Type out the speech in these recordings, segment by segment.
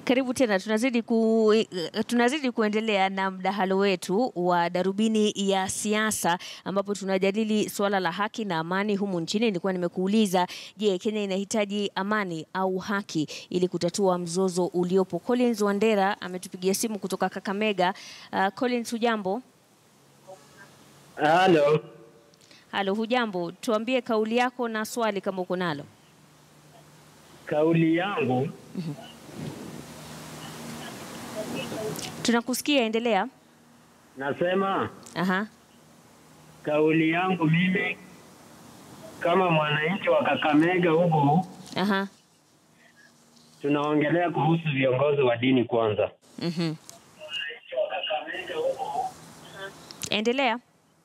Karibu tena, tunazidi, ku, tunazidi kuendelea na mdahalo wetu wa darubini ya siasa ambapo tunajadili suala la haki na amani humu nchini. Nilikuwa nimekuuliza, je, Kenya inahitaji amani au haki ili kutatua mzozo uliopo? Collins Wandera ametupigia simu kutoka Kakamega. Uh, Collins, hujambo? Halo, Halo, hujambo? Tuambie kauli yako na swali kama uko nalo. kauli yangu Tunakusikia, endelea. nasema, Aha. kauli yangu mimi kama mwananchi wa Kakamega huku, Aha. tunaongelea kuhusu viongozi wa dini kwanza. Mhm. Endelea.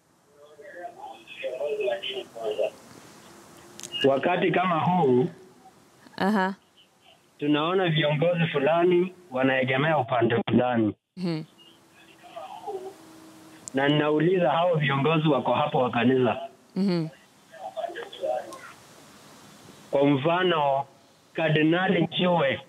Wakati kama huu Aha. tunaona viongozi fulani wanaegemea upande fulani, Mhm. na ninauliza hao viongozi wako hapo wa kanisa, Mhm. kwa mfano Kardinali Njue,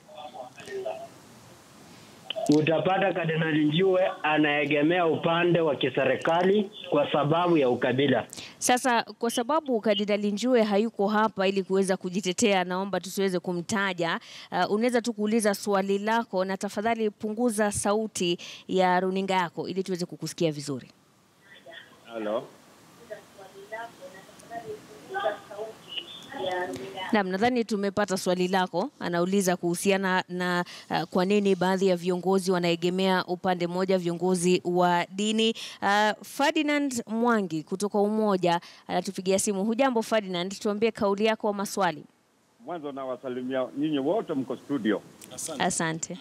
utapata Kardinali Njue anaegemea upande wa kiserikali kwa sababu ya ukabila. Sasa kwa sababu Kardinali Njue hayuko hapa ili kuweza kujitetea, naomba tusiweze kumtaja. Uh, unaweza tu kuuliza swali lako na tafadhali punguza sauti ya runinga yako ili tuweze kukusikia vizuri. Halo. Naam, nadhani tumepata swali lako. Anauliza kuhusiana na uh, kwa nini baadhi ya viongozi wanaegemea upande mmoja, viongozi wa dini. Uh, Ferdinand Mwangi kutoka Umoja anatupigia simu. Hujambo Ferdinand, tuambie kauli yako wa maswali. Mwanzo nawasalimia nyinyi wote mko studio. Asante.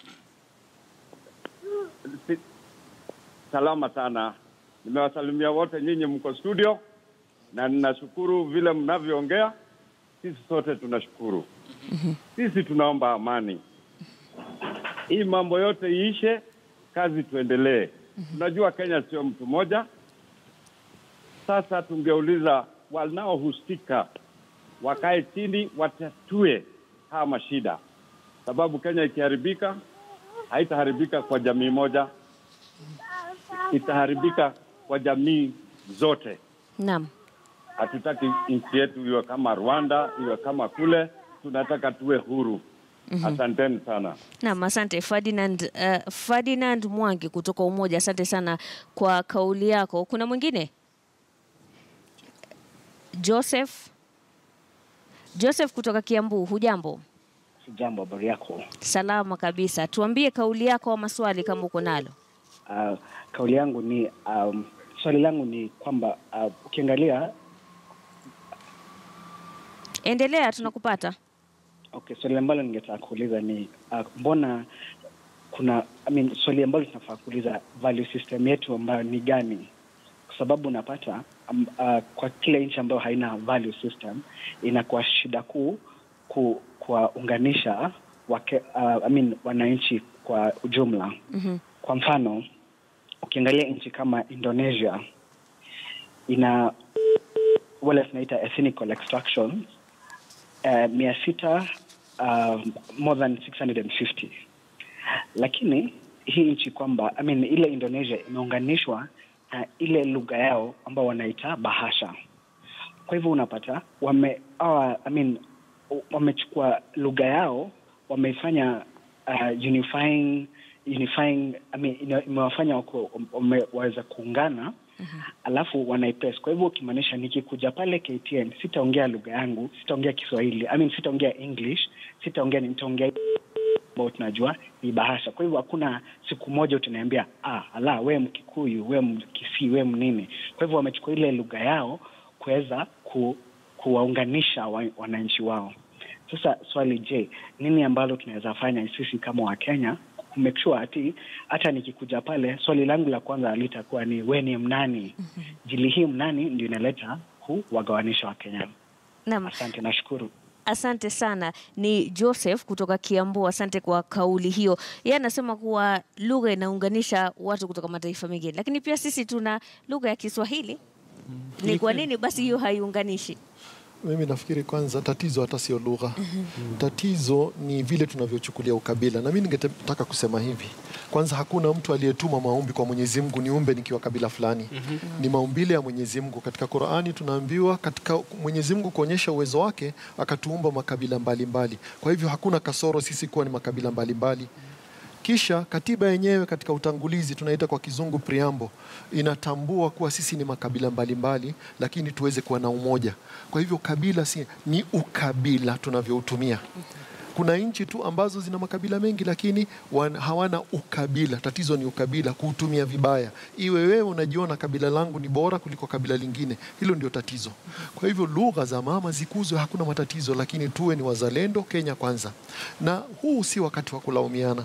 Si- Salama sana. Nimewasalimia wote nyinyi mko studio na ninashukuru vile mnavyoongea. Sisi sote tunashukuru. Sisi tunaomba amani. Hii mambo yote iishe, kazi tuendelee. Tunajua Kenya sio mtu mmoja. Sasa tungeuliza wanaohusika wakae chini, watatue haya mashida, sababu Kenya ikiharibika haitaharibika kwa jamii moja, itaharibika kwa jamii zote. Naam. Hatutaki nchi yetu iwe kama Rwanda, iwe kama kule. Tunataka tuwe huru. Asanteni sana. Naam, asante Ferdinand, uh, Ferdinand Mwangi kutoka Umoja. Asante sana kwa kauli yako. Kuna mwingine? Joseph Joseph kutoka Kiambu, hujambo? Sijambo, habari yako? Salama kabisa. Tuambie kauli yako wa maswali kama uko nalo. Uh, kauli yangu ni um, swali langu ni kwamba uh, ukiangalia Endelea, tunakupata. okay, swali ambalo ningetaka kuuliza ni uh, mbona kuna I mean, swali ambalo tunafaa kuuliza value system yetu ambayo ni gani? Kwa sababu unapata um, uh, kwa kila nchi ambayo haina value system inakuwa shida kuu ku, kuwaunganisha wake, uh, I mean, wananchi kwa ujumla. Mhm. Kwa mfano ukiangalia nchi kama Indonesia ina wale tunaita ethnical extraction uh, mia sita uh, more than 650 lakini hii nchi kwamba I mean, ile Indonesia imeunganishwa na ile lugha yao ambao wanaita bahasha. Kwa hivyo unapata wame awa, I mean, wamechukua lugha yao wameifanya uh, unifying unifying I mean, ina- imewafanya wako- wame- waweza kuungana alafu wanaipress. Kwa hivyo ukimaanisha nikikuja pale KTN sitaongea lugha yangu, sitaongea Kiswahili, I mean, sitaongea English, sitaongea nitaongea ambao tunajua ni bahasha. Kwa hivyo hakuna siku moja utaniambia ah, ala we Mkikuyu, we Mkisii, we mnini. Kwa hivyo wamechukua ile lugha yao kuweza ku, kuwaunganisha wa, wananchi wao. Sasa swali, je, nini ambalo tunaweza fanya sisi kama Wakenya kumake sure ati hata nikikuja pale, swali langu la kwanza litakuwa ni we ni mnani? Jili hii mnani ndio inaleta kuwagawanisha Wakenya. Naam. Asante, nashukuru. Asante sana. Ni Joseph kutoka Kiambu. Asante kwa kauli hiyo. Yeye anasema kuwa lugha inaunganisha watu kutoka mataifa mengine, lakini pia sisi tuna lugha ya Kiswahili. Ni kwa nini basi hiyo haiunganishi? Mimi nafikiri kwanza tatizo hata sio lugha. Tatizo ni vile tunavyochukulia ukabila, na mimi ningetaka kusema hivi. Kwanza, hakuna mtu aliyetuma maombi kwa Mwenyezi Mungu niumbe nikiwa kabila fulani. Ni maumbile ya Mwenyezi Mungu. Katika Qur'ani tunaambiwa katika Mwenyezi Mungu kuonyesha uwezo wake akatuumba makabila mbalimbali mbali. Kwa hivyo hakuna kasoro sisi kuwa ni makabila mbalimbali mbali. Kisha katiba yenyewe katika utangulizi tunaita kwa kizungu preamble, inatambua kuwa sisi ni makabila mbalimbali mbali, lakini tuweze kuwa na umoja. Kwa hivyo kabila si ni ukabila tunavyoutumia. Kuna nchi tu ambazo zina makabila mengi lakini wan, hawana ukabila. Tatizo ni ukabila, kuutumia vibaya. Iwe wewe unajiona kabila langu ni bora kuliko kabila lingine, hilo ndio tatizo. Kwa hivyo lugha za mama zikuzwe, hakuna matatizo, lakini tuwe ni wazalendo, Kenya kwanza. Na huu si wakati wa kulaumiana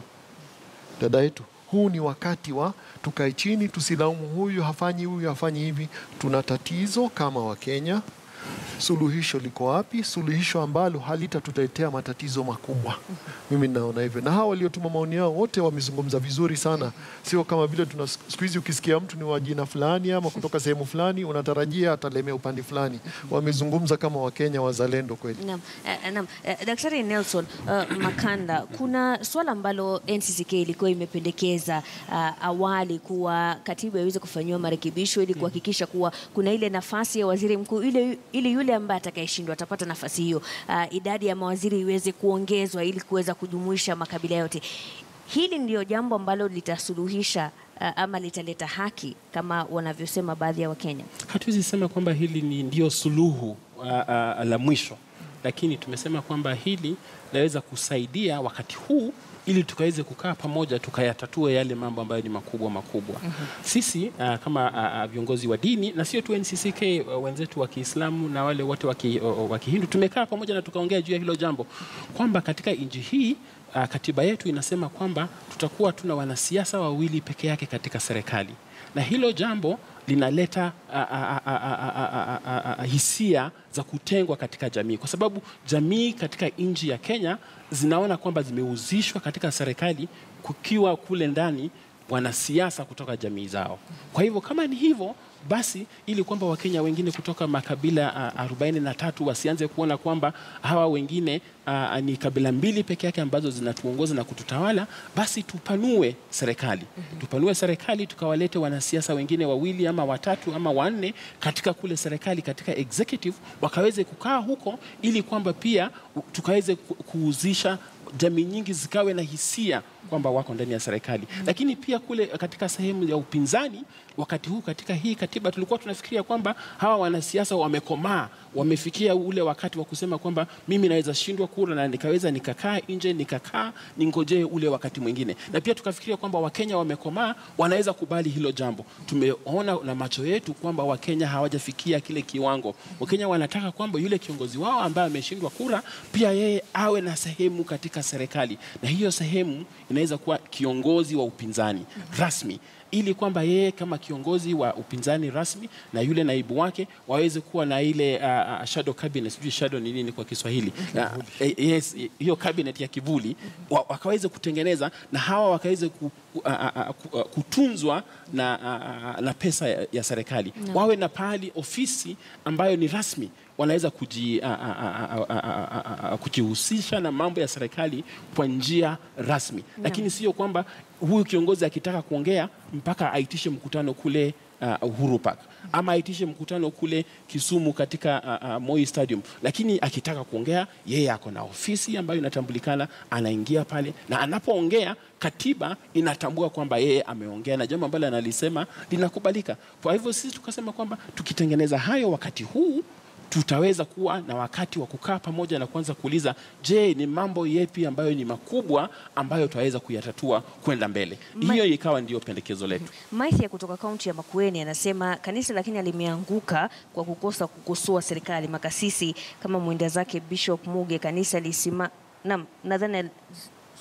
dada yetu, huu ni wakati wa tukae chini, tusilaumu huyu hafanyi, huyu hafanyi hivi. Tuna tatizo kama Wakenya. Suluhisho liko wapi? Suluhisho ambalo halitatutetea matatizo makubwa. Mimi naona hivyo, na hawa waliotuma maoni yao wote wamezungumza vizuri sana, sio kama vile tuna siku hizi, ukisikia mtu ni wa jina fulani ama kutoka sehemu fulani unatarajia atalemea upande fulani. Wamezungumza kama Wakenya wazalendo kweli. Naam, eh, naam. Eh, Daktari Nelson uh, Makanda, kuna swala ambalo NCCK ilikuwa imependekeza uh, awali kuwa katiba iweze kufanyiwa marekebisho ili kuhakikisha kuwa kuna ile nafasi ya waziri mkuu ile ili yule ambaye atakayeshindwa atapata nafasi hiyo, uh, idadi ya mawaziri iweze kuongezwa ili kuweza kujumuisha makabila yote. Hili ndio jambo ambalo litasuluhisha uh, ama litaleta haki kama wanavyosema baadhi ya Wakenya. Hatuwezi sema kwamba hili ni ndio suluhu uh, uh, la mwisho, lakini tumesema kwamba hili laweza kusaidia wakati huu ili tukaweze kukaa pamoja tukayatatue yale mambo ambayo ni makubwa makubwa. Sisi uh, kama uh, uh, viongozi wa dini na sio tu NCCK, uh, wenzetu wa Kiislamu na wale wote wa ki- uh, wa Kihindu tumekaa pamoja na tukaongea juu ya hilo jambo kwamba katika nchi hii uh, katiba yetu inasema kwamba tutakuwa tuna wanasiasa wawili peke yake katika serikali, na hilo jambo linaleta a, a, a, a, a, a, a, a, a, hisia za kutengwa katika jamii, kwa sababu jamii katika nchi ya Kenya zinaona kwamba zimehusishwa katika serikali kukiwa kule ndani wanasiasa kutoka jamii zao. Kwa hivyo kama ni hivyo basi, ili kwamba Wakenya wengine kutoka makabila uh, arobaini na tatu wasianze kuona kwamba hawa wengine uh, ni kabila mbili peke yake ambazo zinatuongoza na kututawala, basi tupanue serikali, tupanue serikali, tukawalete wanasiasa wengine wawili ama watatu ama wanne katika kule serikali, katika executive, wakaweze kukaa huko, ili kwamba pia u- tukaweze ku- kuhusisha jamii nyingi zikawe na hisia kwamba wako ndani ya serikali lakini pia kule katika sehemu ya upinzani wakati huu katika hii katiba tulikuwa tunafikiria kwamba hawa wanasiasa wamekomaa wamefikia ule wakati wa kusema kwamba mimi naweza shindwa kura na nikaweza nikakaa nje nikakaa ningojee ule wakati mwingine na pia tukafikiria kwamba wakenya wamekomaa wanaweza kubali hilo jambo tumeona na macho yetu kwamba wakenya hawajafikia kile kiwango wakenya wanataka kwamba yule kiongozi wao ambaye ameshindwa kura pia yeye awe na sehemu katika serikali na hiyo sehemu inaweza kuwa kiongozi wa upinzani rasmi ili kwamba yeye kama kiongozi wa upinzani rasmi na yule naibu wake waweze kuwa na ile uh, uh, shadow cabinet, sijui shadow ni nini kwa Kiswahili uh, eh, yes, hiyo cabinet ya kivuli wa, wakaweze kutengeneza na hawa wakaweze ku, uh, uh, uh, kutunzwa na, uh, uh, na pesa ya, ya serikali wawe na pahali ofisi ambayo ni rasmi wanaweza kuji, a, a, a, a, a, a, a, a, kujihusisha na mambo ya serikali kwa njia rasmi lakini sio kwamba huyu kiongozi akitaka kuongea mpaka aitishe mkutano kule uh, Uhuru Park ama aitishe mkutano kule Kisumu katika uh, uh, Moi Stadium, lakini akitaka kuongea yeye ako na ofisi ambayo inatambulikana, anaingia pale na anapoongea katiba inatambua kwamba yeye ameongea na jambo ambalo analisema linakubalika. Kwa hivyo sisi tukasema kwamba tukitengeneza hayo wakati huu tutaweza kuwa na wakati wa kukaa pamoja na kuanza kuuliza, je, ni mambo yepi ambayo ni makubwa ambayo tutaweza kuyatatua kwenda mbele. Ma- Hiyo ikawa ndio pendekezo letu. Maithia kutoka kaunti ya Makueni anasema kanisa la Kenya limeanguka kwa kukosa kukosoa serikali. Makasisi kama mwenda zake Bishop Muge, kanisa lisima Naam, nadhani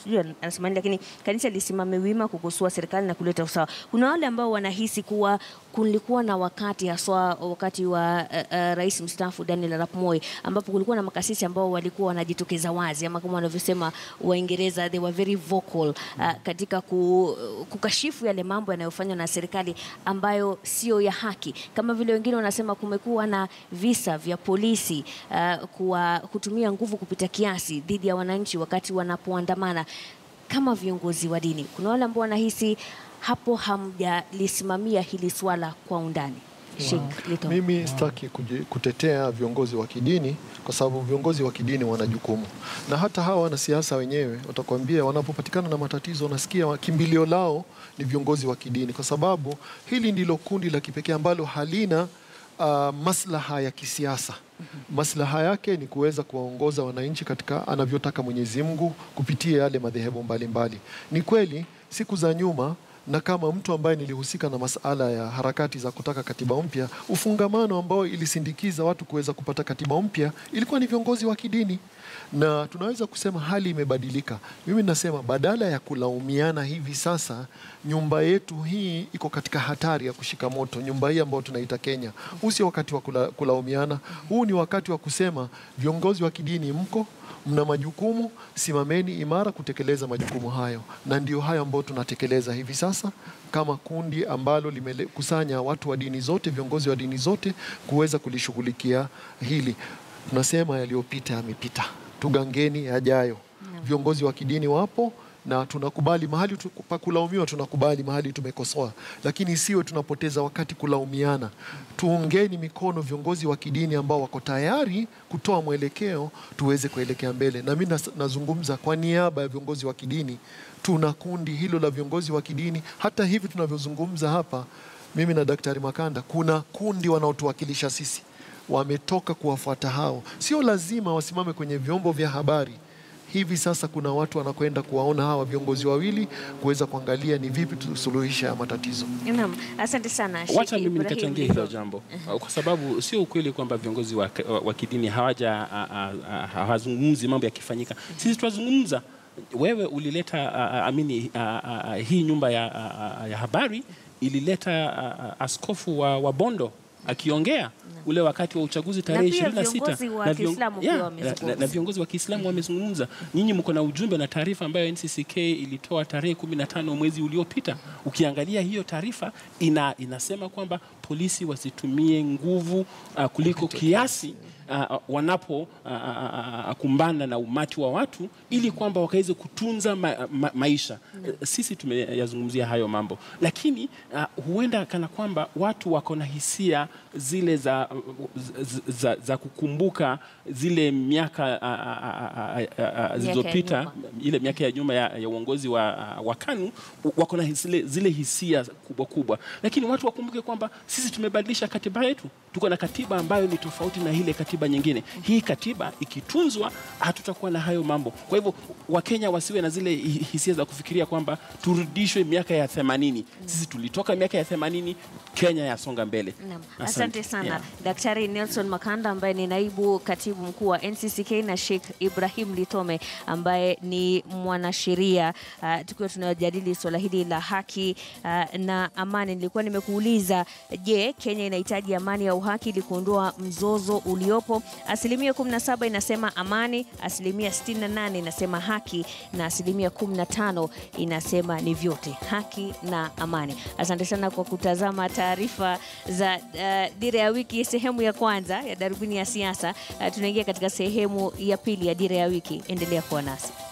sijui anasema nini, lakini kanisa lisimame wima kukosoa serikali na kuleta usawa. Kuna wale ambao wanahisi kuwa kulikuwa na wakati haswa wakati wa uh, uh, rais mstaafu Daniel Arap Moi ambapo kulikuwa na makasisi ambao walikuwa wanajitokeza wazi ama kama wanavyosema Waingereza they were very vocal uh, katika ku, kukashifu yale mambo yanayofanywa na serikali ambayo sio ya haki, kama vile wengine wanasema kumekuwa na visa vya polisi uh, kuwa, kutumia nguvu kupita kiasi dhidi ya wananchi wakati wanapoandamana. Kama viongozi wa dini, kuna wale ambao wanahisi hapo hamjalisimamia hili swala kwa undani. Sheikh Lito. Mimi sitaki kuji- kutetea viongozi wa kidini kwa sababu viongozi wa kidini wana jukumu, na hata hawa wanasiasa wenyewe watakwambia wanapopatikana na matatizo, wanasikia wa- kimbilio lao ni viongozi wa kidini, kwa sababu hili ndilo kundi la kipekee ambalo halina uh, maslaha ya kisiasa. Maslaha yake ni kuweza kuwaongoza wananchi katika anavyotaka Mwenyezi Mungu kupitia yale madhehebu mbalimbali. Ni kweli siku za nyuma na kama mtu ambaye nilihusika na masala ya harakati za kutaka katiba mpya, ufungamano ambao ilisindikiza watu kuweza kupata katiba mpya ilikuwa ni viongozi wa kidini, na tunaweza kusema hali imebadilika. Mimi nasema badala ya kulaumiana hivi sasa, nyumba yetu hii iko katika hatari ya kushika moto, nyumba hii ambayo tunaita Kenya. Huu sio wakati wa kula, kulaumiana, huu ni wakati wa kusema viongozi wa kidini mko mna majukumu, simameni imara kutekeleza majukumu hayo, na ndio hayo ambayo tunatekeleza hivi sasa kama kundi ambalo limekusanya watu wa dini zote, viongozi wa dini zote kuweza kulishughulikia hili. Tunasema yaliyopita yamepita, tugangeni yajayo. Viongozi wa kidini wapo na tunakubali mahali tu- pa kulaumiwa, tunakubali mahali tumekosoa, lakini isiwe tunapoteza wakati kulaumiana. Tuungeni mikono viongozi wa kidini ambao wako tayari kutoa mwelekeo, tuweze kuelekea mbele. Na mimi nas- nazungumza kwa niaba ya viongozi wa kidini. Tuna kundi hilo la viongozi wa kidini, hata hivi tunavyozungumza hapa, mimi na Daktari Makanda, kuna kundi wanaotuwakilisha sisi, wametoka kuwafuata hao. Sio lazima wasimame kwenye vyombo vya habari hivi sasa kuna watu wanakwenda kuwaona hawa viongozi wawili kuweza kuangalia ni vipi tusuluhisha ya matatizo. Naam, asante sana Sheikh Wacha mimi Ibrahim nikachangia Lito. hilo jambo uh, kwa sababu sio ukweli kwamba viongozi wa, wa, wa kidini hawaja a- a- a- hawazungumzi mambo yakifanyika. Sisi tunazungumza. Wewe ulileta uh, uh, amini uh, uh, hii nyumba ya, uh, uh, ya habari ilileta uh, uh, askofu wa, wa Bondo akiongea ule wakati wa uchaguzi tarehe pia 26 viongozi wa na vion- Kiislamu pia yeah, wamezungumza. na- na- na viongozi wa Kiislamu wamezungumza. Nyinyi mko na ujumbe na taarifa ambayo NCCK ilitoa tarehe 15 mwezi uliopita. Ukiangalia hiyo taarifa ina, inasema kwamba polisi wasitumie nguvu uh, kuliko kiasi uh, wanapo uh, uh, uh, kumbana na umati wa watu ili kwamba wakaweze kutunza ma, ma, maisha. Uh, Sisi tumeyazungumzia hayo mambo, lakini uh, huenda kana kwamba watu wako na hisia zile za, za, za, za kukumbuka zile miaka uh, uh, uh, uh, uh, zilizopita nyuma. ile miaka ya nyuma ya, ya uongozi wa, wa KANU wako na zile, zile hisia kubwa kubwa, lakini watu wakumbuke kwamba sisi tumebadilisha katiba yetu. Tuko na katiba ambayo ni tofauti na ile katiba nyingine. Hii katiba ikitunzwa, hatutakuwa na hayo mambo. Kwa hivyo Wakenya wasiwe na zile hi- hisia za kufikiria kwamba turudishwe miaka ya themanini. Sisi tulitoka miaka ya themanini, Kenya yasonga mbele. Naam, asante sana Yeah. Daktari Nelson Makanda ambaye ni naibu katibu mkuu wa NCCK na Sheikh Ibrahim Litome ambaye ni mwanasheria uh, tukiwa tunajadili swala hili la haki uh, na amani. Nilikuwa nimekuuliza, je, Kenya inahitaji amani au haki ili kuondoa mzozo uliopo? Asilimia 17 inasema amani, asilimia 68 inasema haki na asilimia 15 inasema ni vyote, haki na amani. Asante sana kwa kutazama taarifa za uh, Dira ya Wiki sehemu ya kwanza ya Darubini ya Siasa. Uh, tunaingia katika sehemu ya pili ya Dira ya Wiki. Endelea kuwa nasi.